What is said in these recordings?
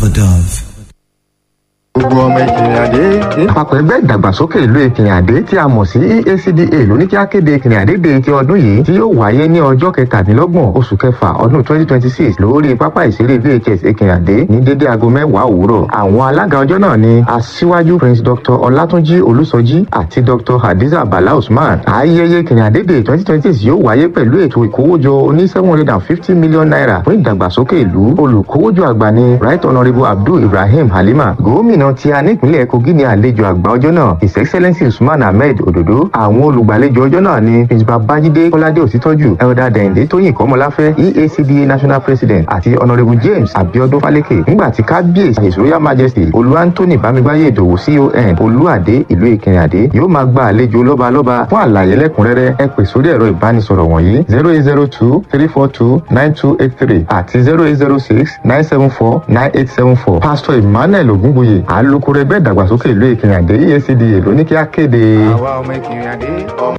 of a dove. gbogbo ọmọ ìkìrìnàdé. àpapọ̀ ẹgbẹ́ ìdàgbàsókè ìlú ìkìrìnàdé tí a mọ̀ sí EACDA ló ní kí á kéde ìkìrìnàdé de ti ọdún yìí tí yóò wáyé ní ọjọ́ kẹtàdínlọ́gbọ̀n oṣù kẹfà ọdún twenty twenty six lórí pápá ìṣeré VHS ìkìrìnàdé ní dédé aago mẹ́wàá òwúrọ̀. àwọn alága ọjọ́ náà ni aṣíwájú prince dr ọlátúnjí olúsọjí àti dr hadiza bala usman. ayẹyẹ ìkìrìnàdé de twenty twenty six yóò wáyé pẹ̀lú ètò ìkówójọ oní seven hundred and fifty million naira fún ìdàgbàsókè ìlú olùkówójọ àgbà ni right honourable abdul ibrahim halima gómìnà tí a nípìnlẹ̀ kogi ní àlejò àgbà ọjọ́ náà his excellency usman ahmed ododo àwọn olùgbàlejò ọjọ́ náà ni prince babájídé kọ́ládé òsítọ́jú elder dẹ̀yìndé tóyìn kọ́mọláfẹ́ eacda national president àti honourable james abiodun faleke nígbà tí kábíyèsí his royal majesty olú anthony bámigbáyé ìdòwú con olúàdé ìlú ìkẹrìnàdé yóò máa gba àlejò lọ́balọ́ba fún àlàyé lẹ́kùnrẹ́rẹ́ ẹ pè sórí ẹ̀rọ ìbánisọ̀rọ̀ wọ̀nyí zero eight zero two three four two nine two eight three àti zero eight zero six nine seven four nine eight seven four pastor emmanuel ogunbuye alukoro ẹgbẹ́ ìdàgbàsókè ìlú ìkìrìnàdé EACDA ló ní kí á kéde. àwa ọmọ ìkìrìnàdé ọmọ.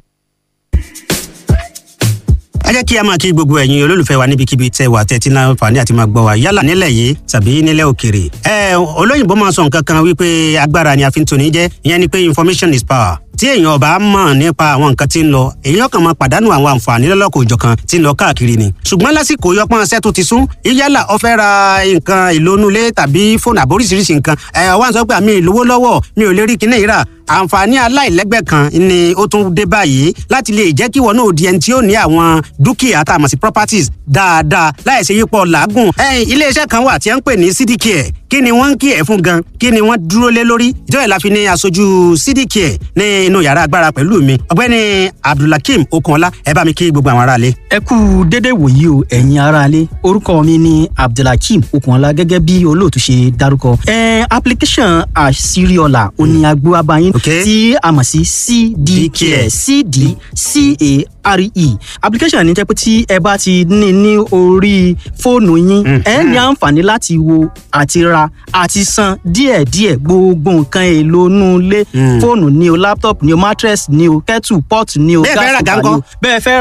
ẹ jẹ́ kí a máa kí gbogbo ẹ̀yin olólùfẹ́ wa níbikíbi tẹ́ wà tẹ́tí náà fàní àti máa gbọ́ wa yálà nílẹ̀ yìí tàbí nílẹ̀ òkèrè. ẹ olóyìnbó máa sọ nǹkan kan wípé agbára ni a fi ń toni jẹ́ ìyẹn ni pé information is power tí èèyàn ọba mọ̀ nípa àwọn nǹkan tí ń lọ èèyàn kan máa pàdánù àwọn àǹfààní lọ́lọ́kọ̀ òjọ̀kan tí ń lọ káàkiri ni. ṣùgbọ́n lásìkò yọpọ́n ṣẹ́ tó ti sún yálà ó fẹ́ ra nǹkan ìlónúlé tàbí fóònù àbóríṣiríṣi nǹkan ẹ̀ wá ń sọ pé àmì ìlówó lọ́wọ́ mi ò lè rí kinní yìí rà àǹfààní aláìlẹ́gbẹ́ kan ni ó tún dé báyìí láti lè jẹ́ kí wọn náà di ẹni tí ó ní àwọn dúkìá tá a mọ̀ sí properties dáadáa láì ṣe yípo làágùn. iléeṣẹ́ kan wà tí wọ́n ń pè ní cdcare kí ni wọ́n ń kí ẹ̀ fún gan kí ni wọ́n dúró lé lórí ìjọba ìlàfi ní aṣojú cdcare ní inú yàrá agbára pẹ̀lú mi ọ̀gbẹ́ni abdulhakeem okunọlá ẹ bá mi kí gbogbo àwọn aráalé. ẹ kú dédé wòyí o ẹ̀yin aráalé orúkọ mi ni abdulhakeem okunọlá gẹ́gẹ́ bí olóòtú ṣe dárúkọ. ẹ application àṣírí ọ̀la òní agbóhábáyín Okay. tí a mọ̀ sí cdcare cdcare application ní jẹ́ pé tí ẹ bá ti ní ní orí fóònù yín ẹ ní àǹfààní láti wo àti ra àti san díẹ̀díẹ̀ gbogbo nǹkan èlò inú ilé fóònù ni o laptop ni o mattress ni o kettle pot ni o Bẹ́ẹ̀ fẹ́ ra gas àga cooker ni o ńkọ́? bẹ́ẹ̀ fẹ́